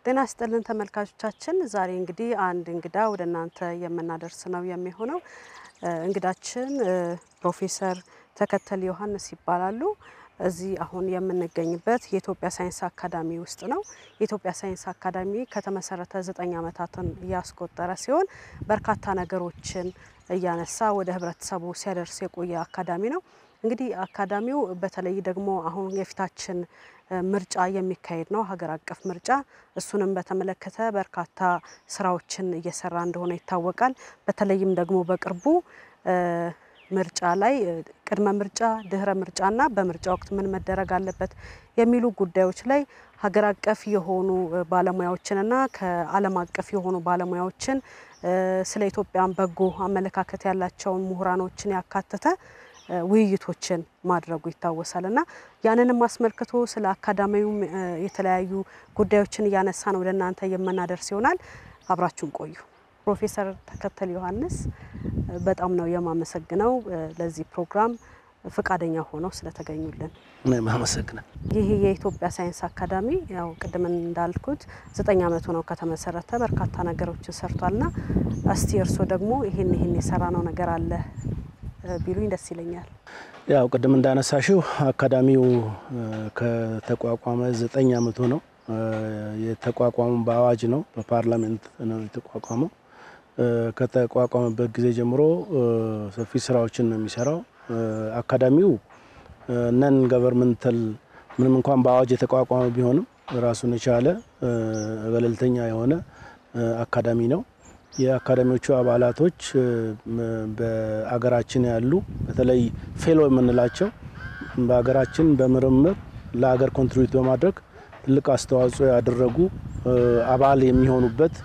ጤና ይስጥልን ተመልካቾቻችን፣ ዛሬ እንግዲህ አንድ እንግዳ ወደ እናንተ የምናደርስ ነው የሚሆነው። እንግዳችን ፕሮፌሰር ተከተል ዮሐንስ ይባላሉ። እዚህ አሁን የምንገኝበት የኢትዮጵያ ሳይንስ አካዳሚ ውስጥ ነው። የኢትዮጵያ ሳይንስ አካዳሚ ከተመሰረተ ዘጠኝ ዓመታትን ያስቆጠረ ሲሆን በርካታ ነገሮችን እያነሳ ወደ ህብረተሰቡ ሲያደርስ የቆየ አካዳሚ ነው። እንግዲህ አካዳሚው በተለይ ደግሞ አሁን የፊታችን ምርጫ የሚካሄድ ነው፣ ሀገር አቀፍ ምርጫ። እሱንም በተመለከተ በርካታ ስራዎችን እየሰራ እንደሆነ ይታወቃል። በተለይም ደግሞ በቅርቡ ምርጫ ላይ ቅድመ ምርጫ፣ ድህረ ምርጫና በምርጫ ወቅት ምን መደረግ አለበት የሚሉ ጉዳዮች ላይ ሀገር አቀፍ የሆኑ ባለሙያዎችንና ከዓለም አቀፍ የሆኑ ባለሙያዎችን ስለ ኢትዮጵያን በጎ አመለካከት ያላቸውን ምሁራኖችን ያካተተ ውይይቶችን ማድረጉ ይታወሳል እና ያንንም አስመልክቶ ስለ አካዳሚውም የተለያዩ ጉዳዮችን እያነሳን ወደ እናንተ የምናደርስ ይሆናል። አብራችሁን ቆዩ። ፕሮፌሰር ተከተል ዮሐንስ በጣም ነው የማመሰግነው ለዚህ ፕሮግራም ፈቃደኛ ሆነው ስለተገኙልን። እኔም አመሰግናል። ይህ የኢትዮጵያ ሳይንስ አካዳሚ ያው ቅድም እንዳልኩት ዘጠኝ ዓመቱ ነው ከተመሰረተ በርካታ ነገሮችን ሰርቷልና እስቲ እርስዎ ደግሞ ይህን ይህን የሰራ ነው ነገር አለ ቢሉኝ ደስ ይለኛል። ያው ቅድም እንዳነሳሽው አካዳሚው ከተቋቋመ ዘጠኝ ዓመቱ ነው። የተቋቋሙ በአዋጅ ነው፣ በፓርላሜንት ነው የተቋቋመው። ከተቋቋመበት ጊዜ ጀምሮ ሰፊ ስራዎችን ነው የሚሰራው። አካዳሚው ነን ገቨርንመንታል ምንም እንኳን በአዋጅ የተቋቋመ ቢሆንም ራሱን የቻለ ገለልተኛ የሆነ አካዳሚ ነው። የአካዳሚዎቹ አባላቶች በአገራችን ያሉ በተለይ ፌሎ የምንላቸው በሀገራችን በምርምር ለሀገር ኮንትሪቢዩት በማድረግ ትልቅ አስተዋጽኦ ያደረጉ አባል የሚሆኑበት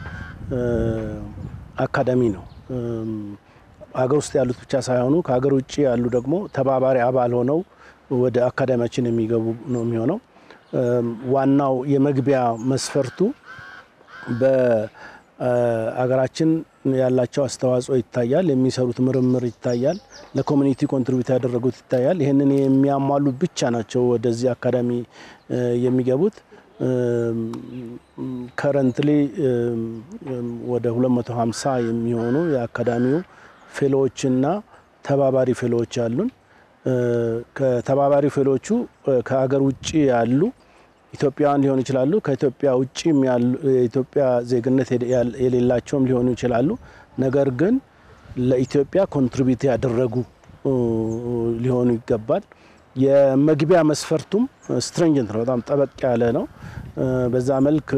አካዳሚ ነው። ሀገር ውስጥ ያሉት ብቻ ሳይሆኑ ከሀገር ውጭ ያሉ ደግሞ ተባባሪ አባል ሆነው ወደ አካዳሚያችን የሚገቡ ነው የሚሆነው። ዋናው የመግቢያ መስፈርቱ በአገራችን ያላቸው አስተዋጽኦ ይታያል፣ የሚሰሩት ምርምር ይታያል፣ ለኮሚኒቲ ኮንትሪቢዩት ያደረጉት ይታያል። ይህንን የሚያሟሉ ብቻ ናቸው ወደዚህ አካዳሚ የሚገቡት። ከረንትሊ ወደ 250 የሚሆኑ የአካዳሚው ፌሎዎችና ተባባሪ ፌሎዎች አሉን። ከተባባሪ ፌሎቹ ከሀገር ውጭ ያሉ ኢትዮጵያውያን ሊሆኑ ይችላሉ። ከኢትዮጵያ ውጭ የኢትዮጵያ ዜግነት የሌላቸውም ሊሆኑ ይችላሉ። ነገር ግን ለኢትዮጵያ ኮንትሪቢዩት ያደረጉ ሊሆኑ ይገባል። የመግቢያ መስፈርቱም ስትሪንጀንት ነው፣ በጣም ጠበቅ ያለ ነው። በዛ መልክ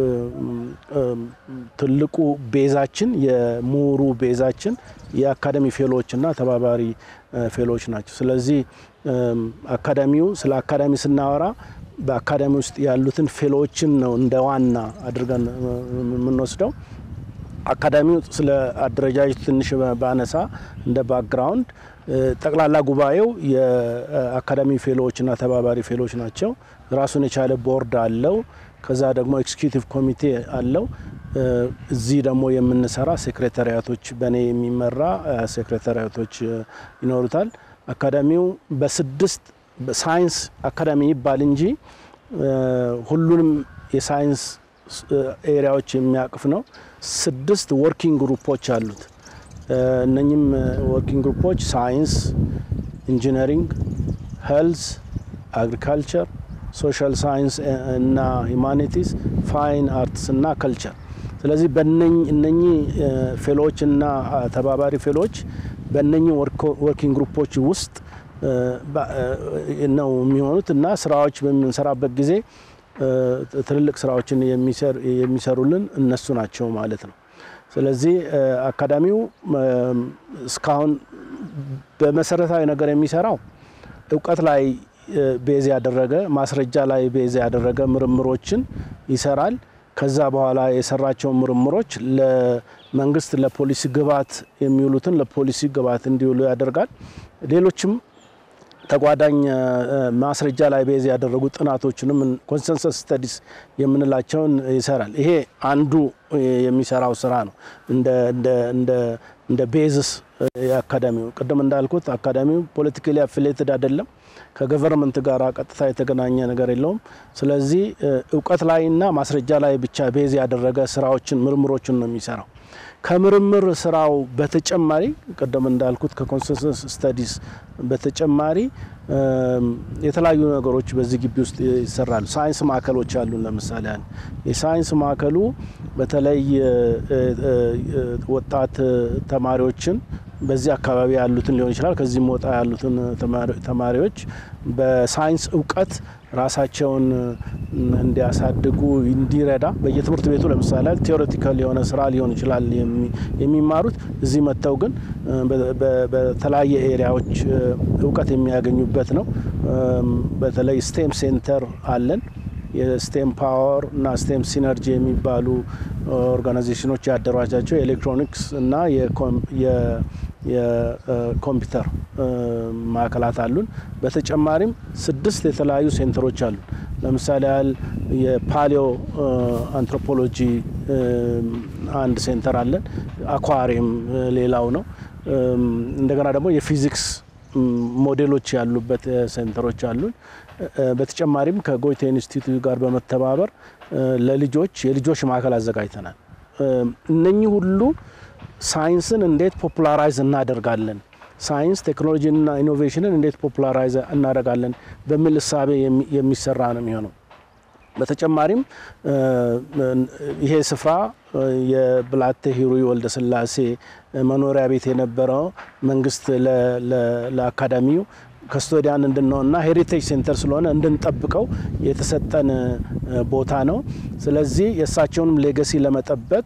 ትልቁ ቤዛችን የምሁሩ ቤዛችን የአካዳሚ ፌሎዎች እና ተባባሪ ፌሎዎች ናቸው። ስለዚህ አካዳሚው ስለ አካዳሚ ስናወራ በአካዳሚ ውስጥ ያሉትን ፌሎዎችን ነው እንደ ዋና አድርገን የምንወስደው። አካዳሚው ስለ አደረጃጀቱ ትንሽ ባነሳ እንደ ባክግራውንድ ጠቅላላ ጉባኤው የአካዳሚ ፌሎዎችና ተባባሪ ፌሎዎች ናቸው። ራሱን የቻለ ቦርድ አለው። ከዛ ደግሞ ኤክስኪዩቲቭ ኮሚቴ አለው። እዚህ ደግሞ የምንሰራ ሴክሬታሪያቶች በእኔ የሚመራ ሴክሬታሪያቶች ይኖሩታል። አካዳሚው በስድስት ሳይንስ አካዳሚ ይባል እንጂ ሁሉንም የሳይንስ ኤሪያዎች የሚያቅፍ ነው። ስድስት ወርኪንግ ግሩፖች አሉት። እነኚህም ወርኪንግ ግሩፖች ሳይንስ፣ ኢንጂነሪንግ፣ ሄልዝ፣ አግሪካልቸር፣ ሶሻል ሳይንስ እና ሂማኒቲስ፣ ፋይን አርትስ እና ከልቸር። ስለዚህ እነኚህ ፌሎዎች እና ተባባሪ ፌሎዎች በእነኚህ ወርኪንግ ግሩፖች ውስጥ ነው የሚሆኑት እና ስራዎች በምንሰራበት ጊዜ ትልልቅ ስራዎችን የሚሰሩልን እነሱ ናቸው ማለት ነው። ስለዚህ አካዳሚው እስካሁን በመሰረታዊ ነገር የሚሰራው እውቀት ላይ ቤዝ ያደረገ ማስረጃ ላይ ቤዝ ያደረገ ምርምሮችን ይሰራል። ከዛ በኋላ የሰራቸውን ምርምሮች ለመንግስት ለፖሊሲ ግብዓት የሚውሉትን ለፖሊሲ ግብዓት እንዲውሉ ያደርጋል። ሌሎችም ተጓዳኝ ማስረጃ ላይ ቤዝ ያደረጉ ጥናቶችንም ኮንሰንሰስ ስተዲስ የምንላቸውን ይሰራል። ይሄ አንዱ የሚሰራው ስራ ነው። እንደ እንደ ቤዝስ የአካዳሚው ቅድም እንዳልኩት አካዳሚው ፖለቲካሊ አፊሌትድ አይደለም። ከገቨርንመንት ጋር ቀጥታ የተገናኘ ነገር የለውም። ስለዚህ እውቀት ላይና ማስረጃ ላይ ብቻ ቤዝ ያደረገ ስራዎችን ምርምሮችን ነው የሚሰራው። ከምርምር ስራው በተጨማሪ ቅድም እንዳልኩት ከኮንሰንሰስ ስተዲስ በተጨማሪ የተለያዩ ነገሮች በዚህ ግቢ ውስጥ ይሰራሉ። ሳይንስ ማዕከሎች አሉን። ለምሳሌ የሳይንስ ማዕከሉ በተለይ ወጣት ተማሪዎችን በዚህ አካባቢ ያሉትን ሊሆን ይችላል ከዚህም ወጣ ያሉትን ተማሪዎች በሳይንስ እውቀት ራሳቸውን እንዲያሳድጉ እንዲረዳ በየትምህርት ቤቱ ለምሳሌ ቴዎሬቲካል የሆነ ስራ ሊሆን ይችላል የሚማሩት እዚህ መጥተው ግን በተለያየ ኤሪያዎች እውቀት የሚያገኙበት ነው። በተለይ ስቴም ሴንተር አለን። የስቴም ፓወር እና ስቴም ሲነርጂ የሚባሉ ኦርጋናይዜሽኖች ያደራጃቸው የኤሌክትሮኒክስ እና የኮምፒውተር ማዕከላት አሉን። በተጨማሪም ስድስት የተለያዩ ሴንተሮች አሉን። ለምሳሌ ያህል የፓሊዮ አንትሮፖሎጂ አንድ ሴንተር አለን። አኳሪየም ሌላው ነው። እንደገና ደግሞ የፊዚክስ ሞዴሎች ያሉበት ሴንተሮች አሉን። በተጨማሪም ከጎይቴ ኢንስቲትዩት ጋር በመተባበር ለልጆች የልጆች ማዕከል አዘጋጅተናል። እነኚህ ሁሉ ሳይንስን እንዴት ፖፑላራይዝ እናደርጋለን፣ ሳይንስ ቴክኖሎጂና ኢኖቬሽንን እንዴት ፖፑላራይዝ እናደርጋለን በሚል እሳቤ የሚሰራ ነው የሚሆነው። በተጨማሪም ይሄ ስፍራ የብላቴ ሂሩይ ወልደ ስላሴ መኖሪያ ቤት የነበረው መንግስት ለአካዳሚው ከስቶዲያን እንድንሆንና ሄሪቴጅ ሴንተር ስለሆነ እንድንጠብቀው የተሰጠን ቦታ ነው። ስለዚህ የእሳቸውንም ሌገሲ ለመጠበቅ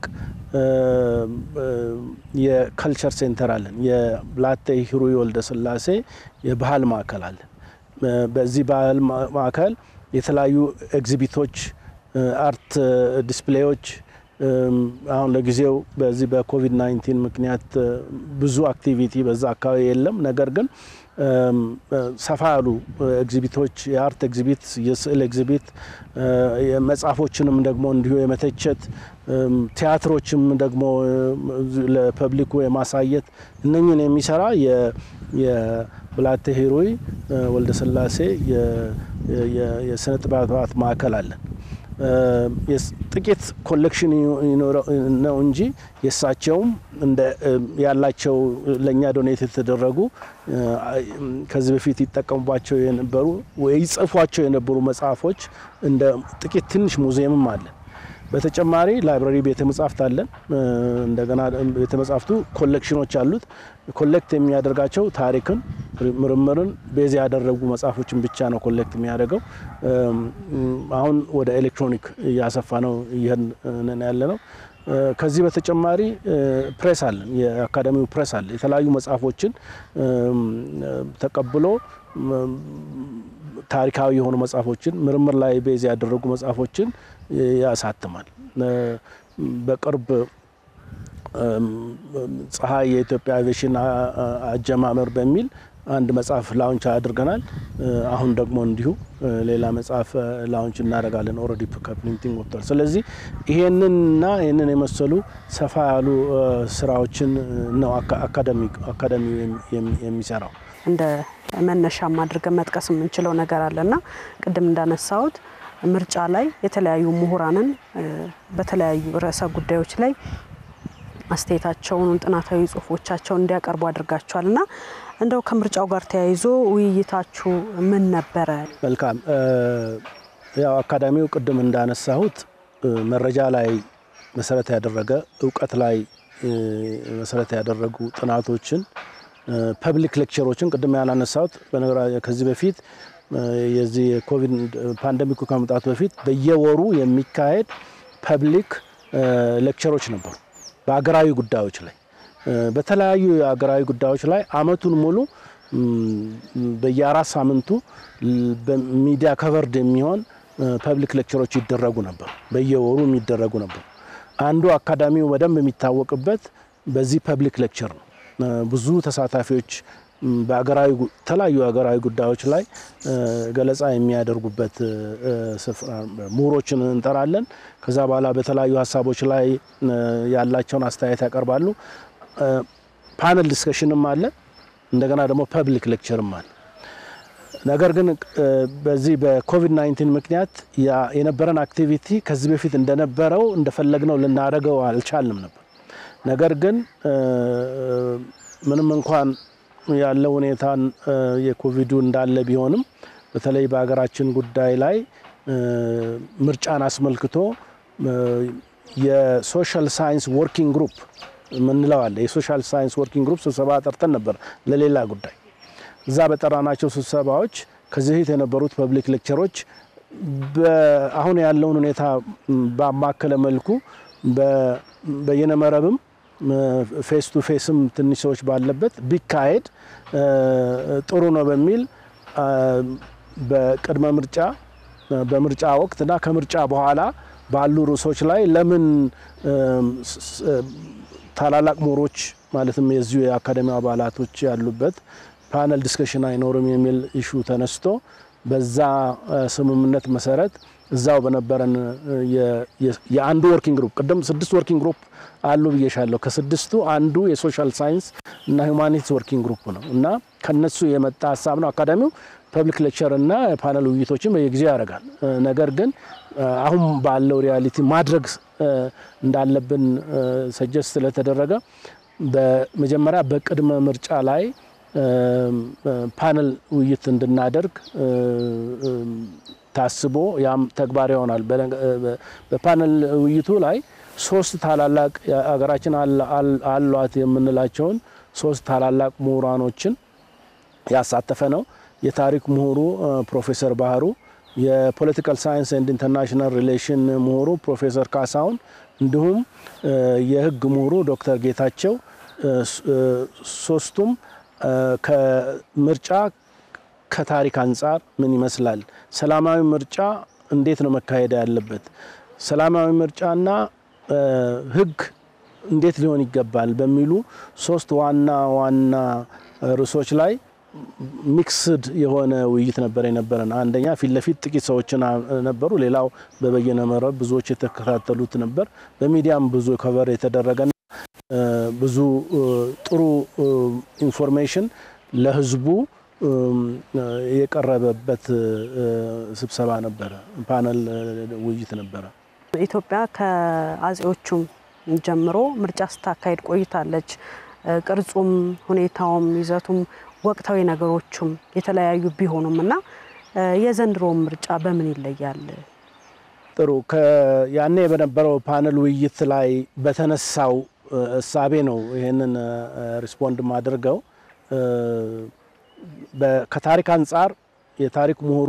የከልቸር ሴንተር አለን። የብላቴ ሂሩይ ወልደ ስላሴ የባህል ማዕከል አለን። በዚህ ባህል ማዕከል የተለያዩ ኤግዚቢቶች፣ አርት ዲስፕሌዎች አሁን ለጊዜው በዚህ በኮቪድ 19 ምክንያት ብዙ አክቲቪቲ በዛ አካባቢ የለም። ነገር ግን ሰፋ ያሉ ኤግዚቢቶች የአርት ኤግዚቢት፣ የስዕል ኤግዚቢት፣ መጽሐፎችንም ደግሞ እንዲሁ የመተቸት ቲያትሮችም ደግሞ ለፐብሊኩ የማሳየት እነኝን የሚሰራ የብላቴ ሂሩይ ወልደ ስላሴ የስነ ጥበባት ማዕከል አለን። ጥቂት ኮሌክሽን ነው እንጂ የእሳቸውም ያላቸው ለእኛ ዶኔት የተደረጉ ከዚህ በፊት ይጠቀሙባቸው የነበሩ ወይ ይጽፏቸው የነበሩ መጽሐፎች እንደ ጥቂት ትንሽ ሙዚየምም አለን። በተጨማሪ ላይብራሪ ቤተ መጻሕፍት አለን። እንደገና ቤተ መጻሕፍቱ ኮሌክሽኖች አሉት። ኮሌክት የሚያደርጋቸው ታሪክን፣ ምርምርን ቤዝ ያደረጉ መጽሐፎችን ብቻ ነው ኮሌክት የሚያደርገው። አሁን ወደ ኤሌክትሮኒክ እያሰፋ ነው ይህን ያለ ነው። ከዚህ በተጨማሪ ፕሬስ አለን። የአካዳሚው ፕሬስ አለ። የተለያዩ መጽሐፎችን ተቀብሎ ታሪካዊ የሆኑ መጽሐፎችን ምርምር ላይ ቤዝ ያደረጉ መጽሐፎችን ያሳትማል። በቅርብ ፀሐይ የኢትዮጵያ አቪዬሽን አጀማመር በሚል አንድ መጽሐፍ ላውንች አድርገናል። አሁን ደግሞ እንዲሁ ሌላ መጽሐፍ ላውንች እናደርጋለን። ኦልሬዲ ከፕሪንቲንግ ወጥቷል። ስለዚህ ይሄንንና ይህንን የመሰሉ ሰፋ ያሉ ስራዎችን ነው አካዳሚው የሚሰራው። እንደ መነሻም አድርገን መጥቀስ የምንችለው ነገር አለና ቅድም እንዳነሳሁት ምርጫ ላይ የተለያዩ ምሁራንን በተለያዩ ርዕሰ ጉዳዮች ላይ አስተያየታቸውን፣ ጥናታዊ ጽሁፎቻቸውን እንዲያቀርቡ አድርጋቸዋል እና እንደው ከምርጫው ጋር ተያይዞ ውይይታችሁ ምን ነበረ? መልካም። ያው አካዳሚው ቅድም እንዳነሳሁት መረጃ ላይ መሰረት ያደረገ እውቀት ላይ መሰረት ያደረጉ ጥናቶችን ፐብሊክ ሌክቸሮችን ቅድም ያላነሳሁት በነገራ ከዚህ በፊት የዚህ የኮቪድ ፓንደሚኩ ከመምጣቱ በፊት በየወሩ የሚካሄድ ፐብሊክ ሌክቸሮች ነበሩ በሀገራዊ ጉዳዮች ላይ በተለያዩ የሀገራዊ ጉዳዮች ላይ አመቱን ሙሉ በየአራት ሳምንቱ በሚዲያ ከቨርድ የሚሆን ፐብሊክ ሌክቸሮች ይደረጉ ነበር። በየወሩ የሚደረጉ ነበር። አንዱ አካዳሚው በደንብ የሚታወቅበት በዚህ ፐብሊክ ሌክቸር ነው። ብዙ ተሳታፊዎች በሀገራዊ የተለያዩ ሀገራዊ ጉዳዮች ላይ ገለጻ የሚያደርጉበት ስፍራ ምሁሮችን እንጠራለን። ከዛ በኋላ በተለያዩ ሀሳቦች ላይ ያላቸውን አስተያየት ያቀርባሉ። ፓነል ዲስከሽንም አለ፣ እንደገና ደግሞ ፐብሊክ ሌክቸርም አለ። ነገር ግን በዚህ በኮቪድ 19 ምክንያት የነበረን አክቲቪቲ ከዚህ በፊት እንደነበረው እንደፈለግነው ልናደርገው አልቻልንም ነበር። ነገር ግን ምንም እንኳን ያለው ሁኔታ የኮቪዱ እንዳለ ቢሆንም በተለይ በሀገራችን ጉዳይ ላይ ምርጫን አስመልክቶ የሶሻል ሳይንስ ወርኪንግ ግሩፕ ምንለው አለ። የሶሻል ሳይንስ ወርኪንግ ግሩፕ ስብሰባ ጠርተን ነበር ለሌላ ጉዳይ። እዛ በጠራናቸው ስብሰባዎች ከዚህ በፊት የነበሩት ፐብሊክ ሌክቸሮች አሁን ያለውን ሁኔታ ባማከለ መልኩ በየነመረብም ፌስ ቱ ፌስም ትንሽ ሰዎች ባለበት ቢካሄድ ጥሩ ነው በሚል በቅድመ ምርጫ በምርጫ ወቅት እና ከምርጫ በኋላ ባሉ ርዕሶች ላይ ለምን ታላላቅ ምሁሮች ማለትም የዚሁ የአካዳሚ አባላቶች ያሉበት ፓነል ዲስከሽን አይኖርም የሚል ኢሹ ተነስቶ በዛ ስምምነት መሰረት እዛው በነበረን የአንዱ ወርኪንግ ግሩፕ ቅድም ስድስት ወርኪንግ ግሩፕ አሉ ብዬሻለሁ። ከስድስቱ አንዱ የሶሻል ሳይንስ እና ሁማኒቲስ ወርኪንግ ግሩፕ ነው እና ከነሱ የመጣ ሀሳብ ነው። አካዳሚው ፐብሊክ ሌክቸር እና ፓነል ውይይቶችን በየጊዜው ያደርጋል። ነገር ግን አሁን ባለው ሪያሊቲ ማድረግ እንዳለብን ሰጀስት ስለተደረገ በመጀመሪያ በቅድመ ምርጫ ላይ ፓነል ውይይት እንድናደርግ ታስቦ ያም ተግባር ይሆናል። በፓነል ውይይቱ ላይ ሶስት ታላላቅ ሀገራችን አሏት የምንላቸውን ሶስት ታላላቅ ምሁራኖችን ያሳተፈ ነው። የታሪክ ምሁሩ ፕሮፌሰር ባህሩ፣ የፖለቲካል ሳይንስ ኤንድ ኢንተርናሽናል ሪሌሽን ምሁሩ ፕሮፌሰር ካሳሁን እንዲሁም የሕግ ምሁሩ ዶክተር ጌታቸው ሶስቱም ከምርጫ ከታሪክ አንጻር ምን ይመስላል፣ ሰላማዊ ምርጫ እንዴት ነው መካሄድ ያለበት፣ ሰላማዊ ምርጫና ሕግ እንዴት ሊሆን ይገባል በሚሉ ሶስት ዋና ዋና ርዕሶች ላይ ሚክስድ የሆነ ውይይት ነበር የነበረን። አንደኛ ፊት ለፊት ጥቂት ሰዎችን ነበሩ። ሌላው በበየነ መረብ ብዙዎች የተከታተሉት ነበር። በሚዲያም ብዙ ከቨር የተደረገና ብዙ ጥሩ ኢንፎርሜሽን ለህዝቡ የቀረበበት ስብሰባ ነበረ፣ ፓነል ውይይት ነበረ። ኢትዮጵያ ከአጼዎቹም ጀምሮ ምርጫ ስታካሄድ ቆይታለች። ቅርጹም፣ ሁኔታውም፣ ይዘቱም ወቅታዊ ነገሮቹም የተለያዩ ቢሆኑም እና የዘንድሮው ምርጫ በምን ይለያል? ጥሩ ያኔ በነበረው ፓነል ውይይት ላይ በተነሳው እሳቤ ነው ይህንን ሪስፖንድ ማድርገው። ከታሪክ አንጻር የታሪክ ምሁሩ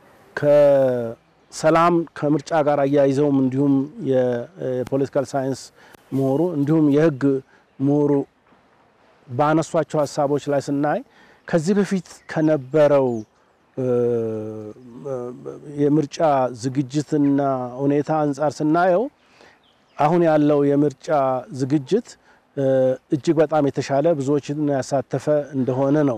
ከሰላም ከምርጫ ጋር አያይዘውም እንዲሁም የፖለቲካል ሳይንስ ምሁሩ እንዲሁም የህግ ምሁሩ ባነሷቸው ሀሳቦች ላይ ስናይ ከዚህ በፊት ከነበረው የምርጫ ዝግጅትና ሁኔታ አንጻር ስናየው አሁን ያለው የምርጫ ዝግጅት እጅግ በጣም የተሻለ ብዙዎችን ያሳተፈ እንደሆነ ነው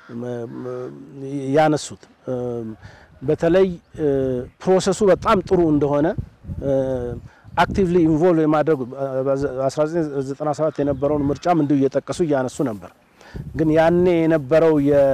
ያነሱት። በተለይ ፕሮሰሱ በጣም ጥሩ እንደሆነ አክቲቭሊ ኢንቮልቭ የማድረግ 1997 የነበረውን ምርጫም እንዲሁ እየጠቀሱ እያነሱ ነበር። ግን ያኔ የነበረው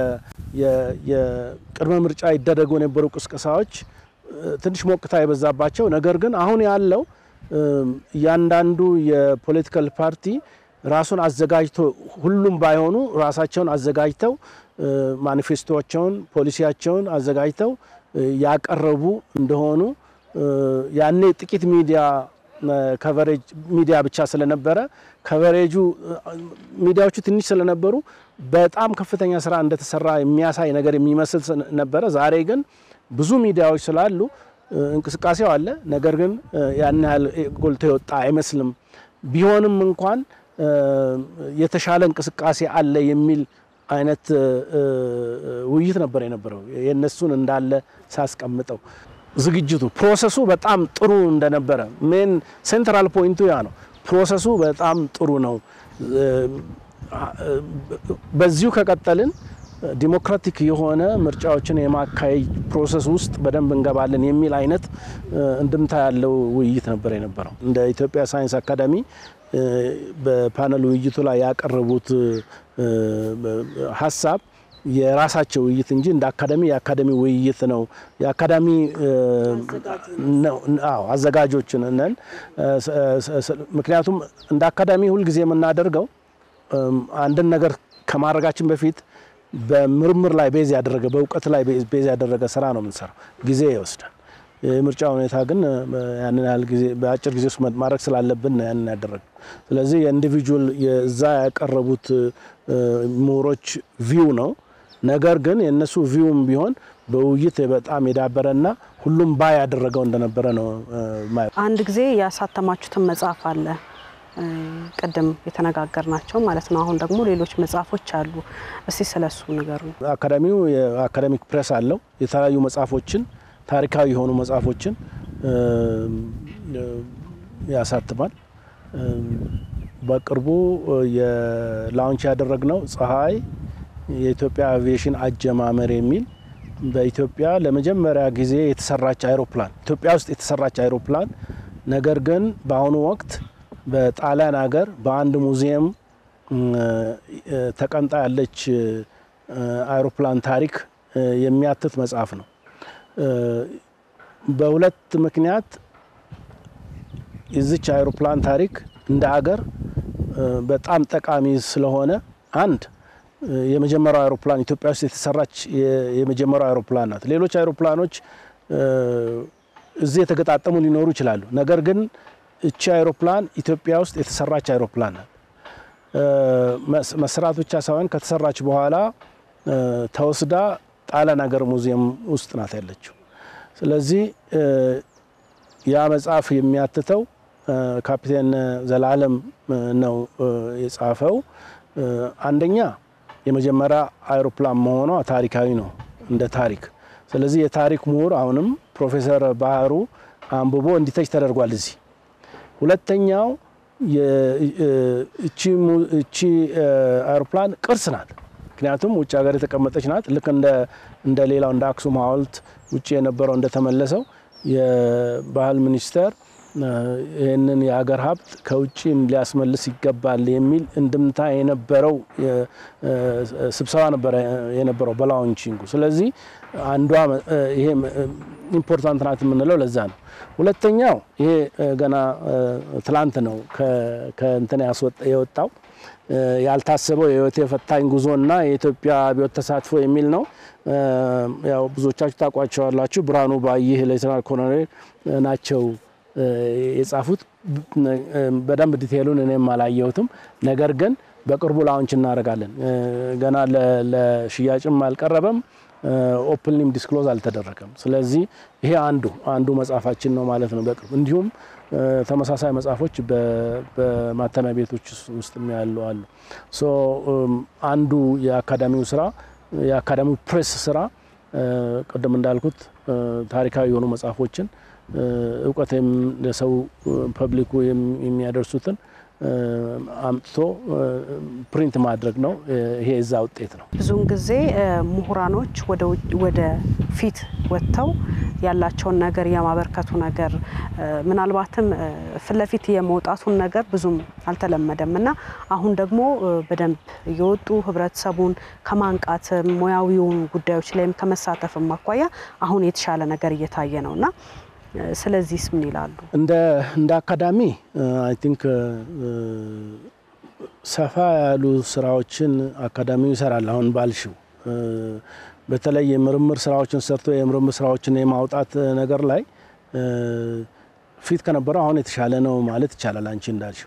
የቅድመ ምርጫ ይደረጉ የነበሩ ቅስቀሳዎች ትንሽ ሞቅታ የበዛባቸው፣ ነገር ግን አሁን ያለው እያንዳንዱ የፖለቲካል ፓርቲ ራሱን አዘጋጅቶ ሁሉም ባይሆኑ ራሳቸውን አዘጋጅተው ማኒፌስቶቸውን፣ ፖሊሲያቸውን አዘጋጅተው ያቀረቡ እንደሆኑ ያኔ ጥቂት ሚዲያ ከቨሬጅ ሚዲያ ብቻ ስለነበረ ከቨሬጁ ሚዲያዎቹ ትንሽ ስለነበሩ በጣም ከፍተኛ ስራ እንደተሰራ የሚያሳይ ነገር የሚመስል ነበረ። ዛሬ ግን ብዙ ሚዲያዎች ስላሉ እንቅስቃሴው አለ። ነገር ግን ያን ያህል ጎልቶ የወጣ አይመስልም። ቢሆንም እንኳን የተሻለ እንቅስቃሴ አለ የሚል አይነት ውይይት ነበር የነበረው። የእነሱን እንዳለ ሳስቀምጠው ዝግጅቱ ፕሮሰሱ በጣም ጥሩ እንደነበረ ሜን ሴንትራል ፖይንቱ ያ ነው። ፕሮሰሱ በጣም ጥሩ ነው። በዚሁ ከቀጠልን ዲሞክራቲክ የሆነ ምርጫዎችን የማካሄድ ፕሮሰስ ውስጥ በደንብ እንገባለን የሚል አይነት እንድምታ ያለው ውይይት ነበር የነበረው። እንደ ኢትዮጵያ ሳይንስ አካዳሚ በፓነል ውይይቱ ላይ ያቀረቡት ሀሳብ የራሳቸው ውይይት እንጂ እንደ አካዳሚ የአካዳሚ ውይይት ነው። የአካዳሚ አዘጋጆች ነን። ምክንያቱም እንደ አካዳሚ ሁልጊዜ የምናደርገው አንድን ነገር ከማድረጋችን በፊት በምርምር ላይ ቤዝ ያደረገ በእውቀት ላይ ቤዝ ያደረገ ስራ ነው የምንሰራው። ጊዜ ይወስዳል። የምርጫ ሁኔታ ግን ያንን ያህል ጊዜ በአጭር ጊዜ ውስጥ ማድረግ ስላለብን ነው ያንን ያደረግ። ስለዚህ የኢንዲቪጁዋል የዛ ያቀረቡት ምሁሮች ቪው ነው። ነገር ግን የእነሱ ቪውም ቢሆን በውይይት በጣም የዳበረና ሁሉም ባይ ያደረገው እንደነበረ ነው ማየው። አንድ ጊዜ ያሳተማችሁትን መጽሐፍ አለ ቅድም የተነጋገር ናቸው ማለት ነው። አሁን ደግሞ ሌሎች መጽሐፎች አሉ። እስቲ ስለሱ ንገሩ። አካዳሚው የአካዳሚክ ፕሬስ አለው። የተለያዩ መጽሐፎችን ታሪካዊ የሆኑ መጽሐፎችን ያሳትማል። በቅርቡ የላውንች ያደረግነው ፀሐይ የኢትዮጵያ አቪዬሽን አጀማመር የሚል በኢትዮጵያ ለመጀመሪያ ጊዜ የተሰራች አይሮፕላን ኢትዮጵያ ውስጥ የተሰራች አይሮፕላን ነገር ግን በአሁኑ ወቅት በጣሊያን ሀገር በአንድ ሙዚየም ተቀምጣ ያለች አይሮፕላን ታሪክ የሚያትት መጽሐፍ ነው። በሁለት ምክንያት የዚች አይሮፕላን ታሪክ እንደ ሀገር በጣም ጠቃሚ ስለሆነ አንድ የመጀመሪያው አይሮፕላን ኢትዮጵያ ውስጥ የተሰራች የመጀመሪያው አይሮፕላን ናት። ሌሎች አይሮፕላኖች እዚህ የተገጣጠሙ ሊኖሩ ይችላሉ። ነገር ግን እቺ አይሮፕላን ኢትዮጵያ ውስጥ የተሰራች አይሮፕላን ናት። መሰራት ብቻ ሳይሆን ከተሰራች በኋላ ተወስዳ ጣሊያን ሀገር ሙዚየም ውስጥ ናት ያለችው። ስለዚህ ያ መጽሐፍ የሚያትተው ካፒቴን ዘላለም ነው የጻፈው። አንደኛ የመጀመሪያ አይሮፕላን መሆኗ ታሪካዊ ነው እንደ ታሪክ። ስለዚህ የታሪክ ምሁር አሁንም ፕሮፌሰር ባህሩ አንብቦ እንዲተች ተደርጓል እዚህ። ሁለተኛው እቺ አይሮፕላን ቅርስ ናት። ምክንያቱም ውጭ ሀገር የተቀመጠች ናት። ልክ እንደ ሌላው እንደ አክሱም ሐውልት ውጭ የነበረው እንደተመለሰው የባህል ሚኒስቴር ይህንን የሀገር ሀብት ከውጭ ሊያስመልስ ይገባል የሚል እንድምታ የነበረው ስብሰባ ነበረ የነበረው በላውንቺንጉ። ስለዚህ አንዷ ይሄ ኢምፖርታንት ናት የምንለው ለዛ ነው። ሁለተኛው ይሄ ገና ትላንት ነው ከእንትን የወጣው ያልታሰበው የህይወት የፈታኝ ጉዞና የኢትዮጵያ አብዮት ተሳትፎ የሚል ነው። ያው ብዙዎቻችሁ ታውቋቸዋላችሁ። ብርሃኑ ባይህ ሌተናል ኮሎኔል ናቸው የጻፉት። በደንብ ዲቴሉን እኔም አላየሁትም። ነገር ግን በቅርቡ ላውንች እናደርጋለን። ገና ለሽያጭም አልቀረበም። ኦፕንሊም ዲስክሎዝ አልተደረገም። ስለዚህ ይሄ አንዱ አንዱ መጽሐፋችን ነው ማለት ነው በቅርቡ እንዲሁም ተመሳሳይ መጽሐፎች በማተሚያ ቤቶች ውስጥ ያሉ አሉ። ሶ አንዱ የአካዳሚው ስራ የአካዳሚው ፕሬስ ስራ ቅድም እንዳልኩት ታሪካዊ የሆኑ መጽሐፎችን እውቀትም ለሰው ፐብሊኩ የሚያደርሱትን አምጥቶ ፕሪንት ማድረግ ነው። ይሄ የዛ ውጤት ነው። ብዙውን ጊዜ ምሁራኖች ወደ ፊት ወጥተው ያላቸውን ነገር የማበርከቱ ነገር ምናልባትም ፊት ለፊት የመውጣቱን ነገር ብዙም አልተለመደም እና አሁን ደግሞ በደንብ እየወጡ ህብረተሰቡን ከማንቃት ሙያዊውን ጉዳዮች ላይም ከመሳተፍም አኳያ አሁን የተሻለ ነገር እየታየ ነው እና ስለዚህስ ምን ይላሉ? እንደ እንደ አካዳሚ አይ ቲንክ ሰፋ ያሉ ስራዎችን አካዳሚው ይሰራል። አሁን ባልሽው በተለይ የምርምር ስራዎችን ሰርቶ የምርምር ስራዎችን የማውጣት ነገር ላይ ፊት ከነበረው አሁን የተሻለ ነው ማለት ይቻላል። አንቺ እንዳልሽው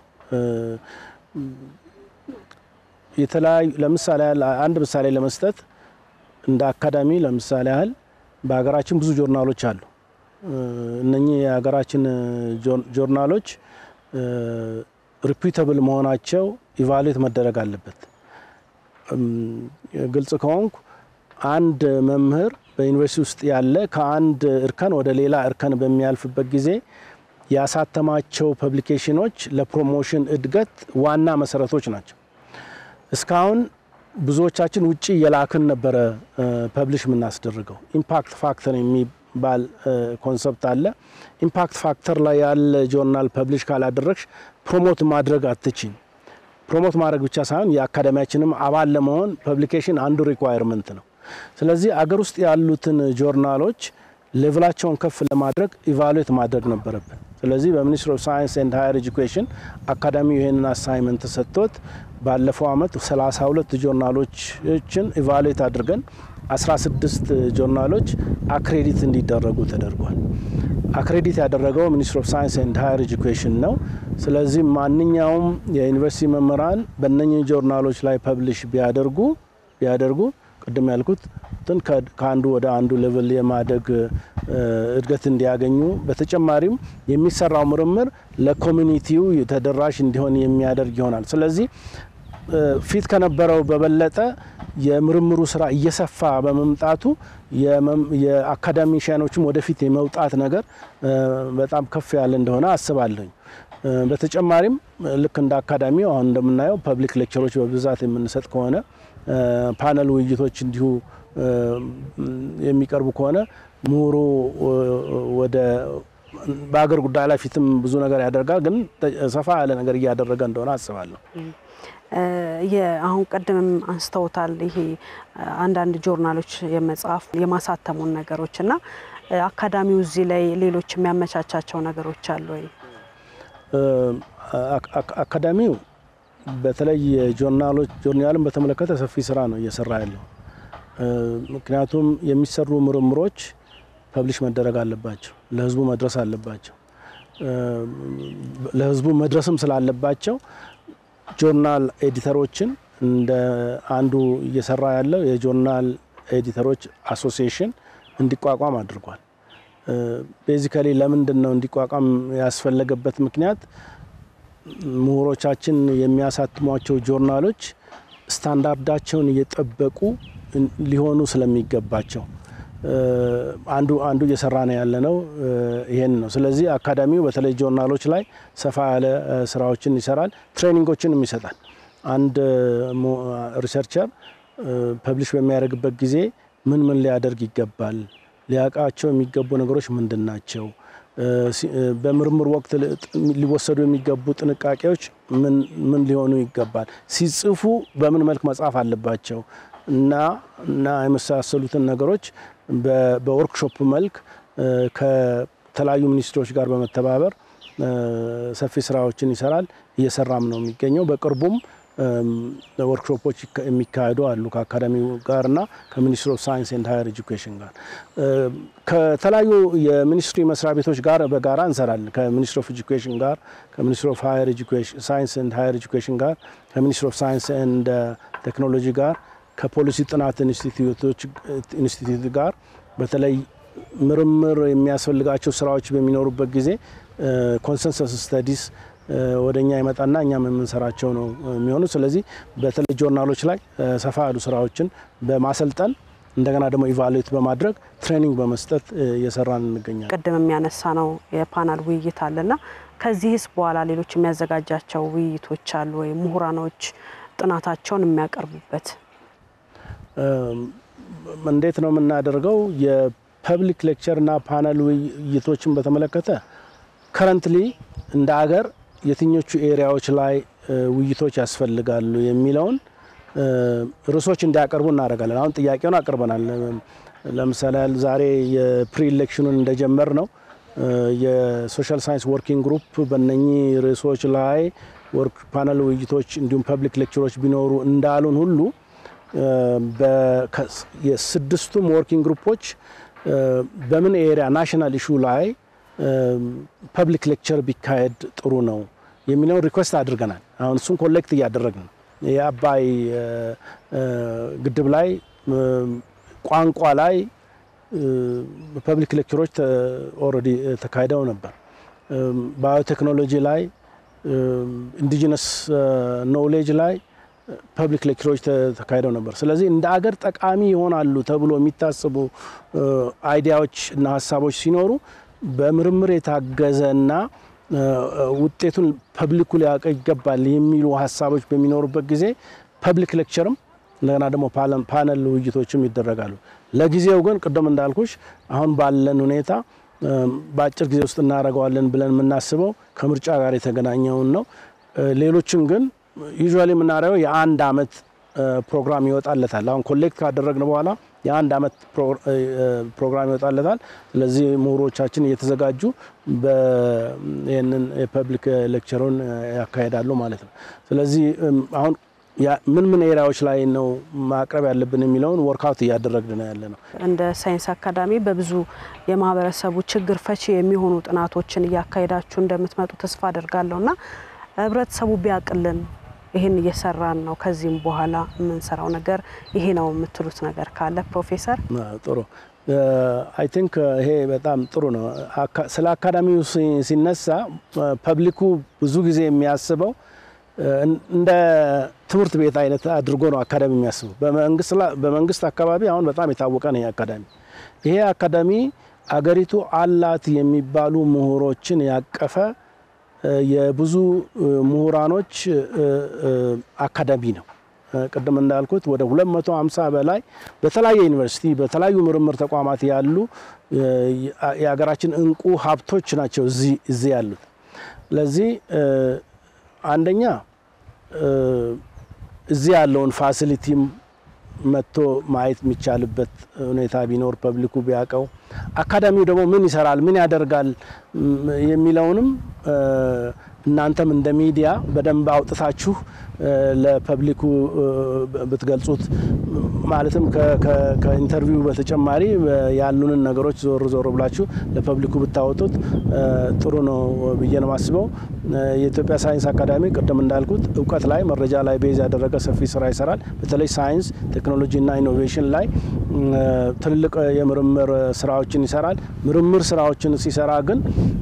የተለያዩ ለምሳሌ ያህል አንድ ምሳሌ ለመስጠት እንደ አካዳሚ ለምሳሌ ያህል በሀገራችን ብዙ ጆርናሎች አሉ። እነኚህ የሀገራችን ጆርናሎች ሪፒተብል መሆናቸው ኢቫሉዌት መደረግ አለበት። ግልጽ ከሆንኩ አንድ መምህር በዩኒቨርሲቲ ውስጥ ያለ ከአንድ እርከን ወደ ሌላ እርከን በሚያልፍበት ጊዜ ያሳተማቸው ፐብሊኬሽኖች ለፕሮሞሽን እድገት ዋና መሰረቶች ናቸው። እስካሁን ብዙዎቻችን ውጭ የላክን ነበረ ፐብሊሽ የምናስደርገው። ኢምፓክት ፋክተር የሚባል ኮንሰፕት አለ። ኢምፓክት ፋክተር ላይ ያለ ጆርናል ፐብሊሽ ካላደረግሽ ፕሮሞት ማድረግ አትችም። ፕሮሞት ማድረግ ብቻ ሳይሆን የአካዳሚያችንም አባል ለመሆን ፐብሊኬሽን አንዱ ሪኳየርመንት ነው። ስለዚህ አገር ውስጥ ያሉትን ጆርናሎች ሌቭላቸውን ከፍ ለማድረግ ኢቫሉዌት ማድረግ ነበረብን። ስለዚህ በሚኒስትሪ ኦፍ ሳይንስ ኤንድ ሃየር ኤጁኬሽን አካዳሚው ይህንን አሳይመንት ሰጥቶት ባለፈው አመት 32 ጆርናሎችን ኢቫሉዌት አድርገን 16 ጆርናሎች አክሬዲት እንዲደረጉ ተደርጓል። አክሬዲት ያደረገው ሚኒስትሪ ኦፍ ሳይንስ ኤንድ ሃየር ኤጁኬሽን ነው። ስለዚህ ማንኛውም የዩኒቨርሲቲ መምህራን በእነኝህ ጆርናሎች ላይ ፐብሊሽ ቢያደርጉ ቢያደርጉ ቅድም ያልኩት ትን ከአንዱ ወደ አንዱ ሌቭል የማደግ እድገት እንዲያገኙ በተጨማሪም የሚሰራው ምርምር ለኮሚኒቲው ተደራሽ እንዲሆን የሚያደርግ ይሆናል። ስለዚህ ፊት ከነበረው በበለጠ የምርምሩ ስራ እየሰፋ በመምጣቱ የአካዳሚሽያኖችም ወደፊት የመውጣት ነገር በጣም ከፍ ያለ እንደሆነ አስባለሁኝ። በተጨማሪም ልክ እንደ አካዳሚው አሁን እንደምናየው ፐብሊክ ሌክቸሮች በብዛት የምንሰጥ ከሆነ ፓነል ውይይቶች እንዲሁ የሚቀርቡ ከሆነ ምሁሩ ወደ በሀገር ጉዳይ ላይ ፊትም ብዙ ነገር ያደርጋል፣ ግን ሰፋ ያለ ነገር እያደረገ እንደሆነ አስባለሁ። አሁን ቀደምም አንስተውታል። ይሄ አንዳንድ ጆርናሎች የመጽሐፍ የማሳተሙን ነገሮች እና አካዳሚው እዚህ ላይ ሌሎች የሚያመቻቻቸው ነገሮች አሉ ወይ? አካዳሚው በተለይ ጆርናሎች ጆርናልን በተመለከተ ሰፊ ስራ ነው እየሰራ ያለው። ምክንያቱም የሚሰሩ ምርምሮች ፐብሊሽ መደረግ አለባቸው፣ ለህዝቡ መድረስ አለባቸው። ለህዝቡ መድረስም ስላለባቸው ጆርናል ኤዲተሮችን እንደ አንዱ እየሰራ ያለው የጆርናል ኤዲተሮች አሶሲዬሽን እንዲቋቋም አድርጓል። ቤዚካሊ ለምንድን ነው እንዲቋቋም ያስፈለገበት ምክንያት ምሁሮቻችን የሚያሳትሟቸው ጆርናሎች ስታንዳርዳቸውን እየጠበቁ ሊሆኑ ስለሚገባቸው አንዱ አንዱ እየሰራ ነው ያለ ነው ይሄን ነው። ስለዚህ አካዳሚው በተለይ ጆርናሎች ላይ ሰፋ ያለ ስራዎችን ይሰራል፣ ትሬኒንጎችንም ይሰጣል። አንድ ሪሰርቸር ፐብሊሽ በሚያደርግበት ጊዜ ምን ምን ሊያደርግ ይገባል፣ ሊያውቃቸው የሚገቡ ነገሮች ምንድን ናቸው፣ በምርምር ወቅት ሊወሰዱ የሚገቡ ጥንቃቄዎች ምን ሊሆኑ ይገባል፣ ሲጽፉ በምን መልክ መጻፍ አለባቸው እና እና የመሳሰሉትን ነገሮች በወርክሾፕ መልክ ከተለያዩ ሚኒስትሮች ጋር በመተባበር ሰፊ ስራዎችን ይሰራል። እየሰራም ነው የሚገኘው። በቅርቡም ወርክሾፖች የሚካሄዱ አሉ ከአካዳሚው ጋርና ከሚኒስትሪ ኦፍ ሳይንስ ኤንድ ሃየር ኤጁኬሽን ጋር ከተለያዩ የሚኒስትሪ መስሪያ ቤቶች ጋር በጋራ እንሰራለን። ከሚኒስትሪ ኦፍ ኤጁኬሽን ጋር፣ ከሚኒስትሪ ኦፍ ሃየር ኤጁኬሽን ሳይንስ ኤንድ ሃየር ኤጁኬሽን ጋር፣ ከሚኒስትሪ ኦፍ ሳይንስ ኤንድ ቴክኖሎጂ ጋር ከፖሊሲ ጥናት ኢንስቲትዩት ጋር በተለይ ምርምር የሚያስፈልጋቸው ስራዎች በሚኖሩበት ጊዜ ኮንሰንሰስ ስተዲስ ወደ እኛ ይመጣና እኛም የምንሰራቸው ነው የሚሆኑ። ስለዚህ በተለይ ጆርናሎች ላይ ሰፋ ያሉ ስራዎችን በማሰልጠን እንደገና ደግሞ ኢቫሉዌት በማድረግ ትሬኒንግ በመስጠት እየሰራን እንገኛለን። ቅድም የሚያነሳ ነው የፓናል ውይይት አለና ከዚህስ በኋላ ሌሎች የሚያዘጋጃቸው ውይይቶች አሉ ወይ? ምሁራኖች ጥናታቸውን የሚያቀርቡበት እንዴት ነው የምናደርገው? የፐብሊክ ሌክቸር እና ፓነል ውይይቶችን በተመለከተ ከረንትሊ እንደ ሀገር የትኞቹ ኤሪያዎች ላይ ውይይቶች ያስፈልጋሉ የሚለውን ርዕሶች እንዲያቀርቡ እናደርጋለን። አሁን ጥያቄውን አቅርበናል። ለምሳሌ ዛሬ የፕሪ ኢሌክሽኑን እንደጀመር ነው የሶሻል ሳይንስ ወርኪንግ ግሩፕ በነኚህ ርዕሶች ላይ ወርክ ፓነል ውይይቶች እንዲሁም ፐብሊክ ሌክቸሮች ቢኖሩ እንዳሉን ሁሉ የስድስቱም ወርኪንግ ግሩፖች በምን ኤሪያ ናሽናል ኢሹ ላይ ፐብሊክ ሌክቸር ቢካሄድ ጥሩ ነው የሚለውን ሪኩዌስት አድርገናል። አሁን እሱን ኮሌክት እያደረግን ነው። የአባይ ግድብ ላይ ቋንቋ ላይ ፐብሊክ ሌክቸሮች ኦልሬዲ ተካሂደው ነበር። ባዮቴክኖሎጂ ላይ፣ ኢንዲጂነስ ኖውሌጅ ላይ ፐብሊክ ሌክቸሮች ተካሂደው ነበር። ስለዚህ እንደ አገር ጠቃሚ ይሆናሉ ተብሎ የሚታሰቡ አይዲያዎች እና ሀሳቦች ሲኖሩ በምርምር የታገዘና ውጤቱን ፐብሊኩ ሊያውቅ ይገባል የሚሉ ሀሳቦች በሚኖሩበት ጊዜ ፐብሊክ ሌክቸርም እንደገና ደግሞ ፓነል ውይይቶችም ይደረጋሉ። ለጊዜው ግን ቅድም እንዳልኩሽ አሁን ባለን ሁኔታ በአጭር ጊዜ ውስጥ እናደርገዋለን ብለን የምናስበው ከምርጫ ጋር የተገናኘውን ነው። ሌሎችን ግን ዩዥዋሊ የምናደርገው የአንድ አመት ፕሮግራም ይወጣለታል። አሁን ኮሌክት ካደረግን በኋላ የአንድ አመት ፕሮግራም ይወጣለታል። ስለዚህ ምሁሮቻችን እየተዘጋጁ ይህንን የፐብሊክ ሌክቸሩን ያካሄዳሉ ማለት ነው። ስለዚህ አሁን ምን ምን ኤሪያዎች ላይ ነው ማቅረብ ያለብን የሚለውን ወርክአውት እያደረግን ነው ያለ ነው። እንደ ሳይንስ አካዳሚ በብዙ የማህበረሰቡ ችግር ፈቺ የሚሆኑ ጥናቶችን እያካሄዳችሁ እንደምትመጡ ተስፋ አደርጋለሁ እና ህብረተሰቡ ቢያቅልን ይህን እየሰራን ነው፣ ከዚህም በኋላ የምንሰራው ነገር ይሄ ነው የምትሉት ነገር ካለ ፕሮፌሰር? ጥሩ አይ ቲንክ ይሄ በጣም ጥሩ ነው። ስለ አካዳሚው ሲነሳ ፐብሊኩ ብዙ ጊዜ የሚያስበው እንደ ትምህርት ቤት አይነት አድርጎ ነው አካዳሚ የሚያስበው። በመንግስት አካባቢ አሁን በጣም የታወቀ ነው ይሄ አካዳሚ። ይሄ አካዳሚ አገሪቱ አላት የሚባሉ ምሁሮችን ያቀፈ የብዙ ምሁራኖች አካዳሚ ነው። ቅድም እንዳልኩት ወደ 250 በላይ በተለያየ ዩኒቨርሲቲ በተለያዩ ምርምር ተቋማት ያሉ የሀገራችን እንቁ ሀብቶች ናቸው እዚህ ያሉት። ስለዚህ አንደኛ እዚህ ያለውን ፋሲሊቲም መጥቶ ማየት የሚቻልበት ሁኔታ ቢኖር ፐብሊኩ ቢያውቀው፣ አካዳሚው ደግሞ ምን ይሰራል፣ ምን ያደርጋል የሚለውንም እናንተም እንደ ሚዲያ በደንብ አውጥታችሁ ለፐብሊኩ ብትገልጹት ማለትም ከኢንተርቪው በተጨማሪ ያሉንን ነገሮች ዞር ዞር ብላችሁ ለፐብሊኩ ብታወጡት ጥሩ ነው ብዬ ነው የማስበው። የኢትዮጵያ ሳይንስ አካዳሚ ቅድም እንዳልኩት እውቀት ላይ መረጃ ላይ ቤዝ ያደረገ ሰፊ ስራ ይሰራል። በተለይ ሳይንስ ቴክኖሎጂና ኢኖቬሽን ላይ ትልልቅ የምርምር ስራዎችን ይሰራል። ምርምር ስራዎችን ሲሰራ ግን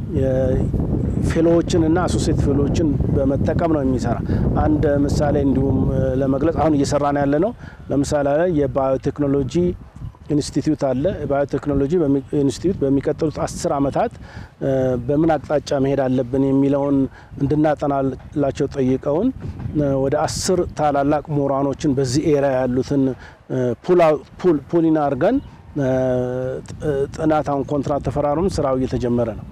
ፌሎዎችን እና አሶሴት ፌሎዎችን በመጠቀም ነው የሚሰራ። አንድ ምሳሌ እንዲሁም ለመግለጽ አሁን እየሰራን ያለ ነው። ለምሳሌ የባዮቴክኖሎጂ ኢንስቲትዩት አለ። የባዮቴክኖሎጂ ኢንስቲትዩት በሚቀጥሉት አስር ዓመታት በምን አቅጣጫ መሄድ አለብን የሚለውን እንድናጠናላቸው ጠይቀውን ወደ አስር ታላላቅ ምሁራኖችን በዚህ ኤሪያ ያሉትን ፑሊን አድርገን ጥናት አሁን ኮንትራት ተፈራርም ስራው እየተጀመረ ነው።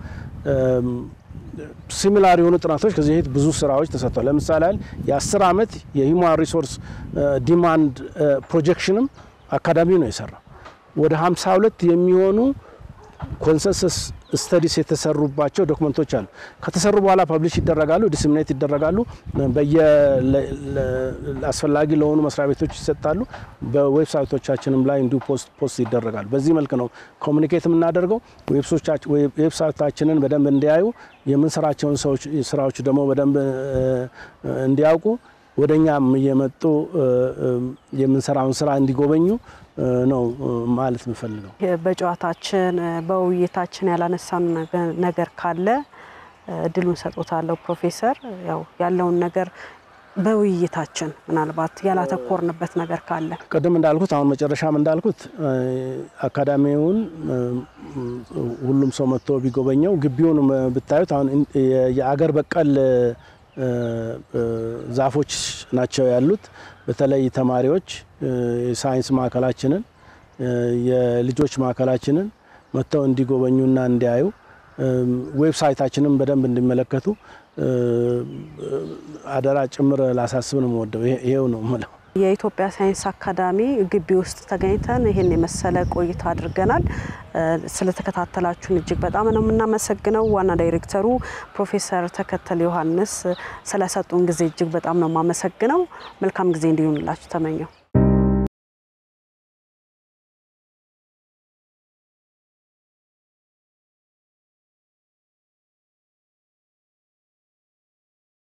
ሲሚላር የሆኑ ጥናቶች ከዚህ በፊት ብዙ ስራዎች ተሰጥተዋል። ለምሳሌ ያህል የአስር ዓመት የሂውማን ሪሶርስ ዲማንድ ፕሮጀክሽንም አካዳሚው ነው የሰራው። ወደ 52 የሚሆኑ ኮንሰንሰስ ስተዲስ የተሰሩባቸው ዶክመንቶች አሉ። ከተሰሩ በኋላ ፐብሊሽ ይደረጋሉ፣ ዲስሚኔት ይደረጋሉ፣ በየ አስፈላጊ ለሆኑ መስሪያ ቤቶች ይሰጣሉ። በዌብሳይቶቻችንም ላይ እንዲሁ ፖስት ፖስት ይደረጋሉ። በዚህ መልክ ነው ኮሚኒኬት የምናደርገው። ዌብሳይታችንን በደንብ እንዲያዩ የምንሰራቸውን ስራዎች ደግሞ በደንብ እንዲያውቁ ወደ እኛም እየመጡ የምንሰራውን ስራ እንዲጎበኙ ነው ማለት የምፈልገው። በጨዋታችን በውይይታችን ያላነሳን ነገር ካለ እድሉን ሰጦታለሁ ፕሮፌሰር። ያው ያለውን ነገር በውይይታችን ምናልባት ያላተኮርንበት ነገር ካለ ቅድም እንዳልኩት አሁን መጨረሻም እንዳልኩት አካዳሚውን ሁሉም ሰው መጥቶ ቢጎበኘው ግቢውን ብታዩት አሁን የአገር በቀል ዛፎች ናቸው ያሉት። በተለይ ተማሪዎች የሳይንስ ማዕከላችንን የልጆች ማዕከላችንን መጥተው እንዲጎበኙና እንዲያዩ ዌብሳይታችንን በደንብ እንዲመለከቱ አደራ ጭምር ላሳስብ ነው የምወደው። ይሄው ነው የምለው። የኢትዮጵያ ሳይንስ አካዳሚ ግቢ ውስጥ ተገኝተን ይህን የመሰለ ቆይታ አድርገናል። ስለተከታተላችሁን እጅግ በጣም ነው የምናመሰግነው። ዋና ዳይሬክተሩ ፕሮፌሰር ተከተል ዮሐንስ ስለሰጡን ጊዜ እጅግ በጣም ነው የማመሰግነው። መልካም ጊዜ እንዲሆንላችሁ ተመኘው።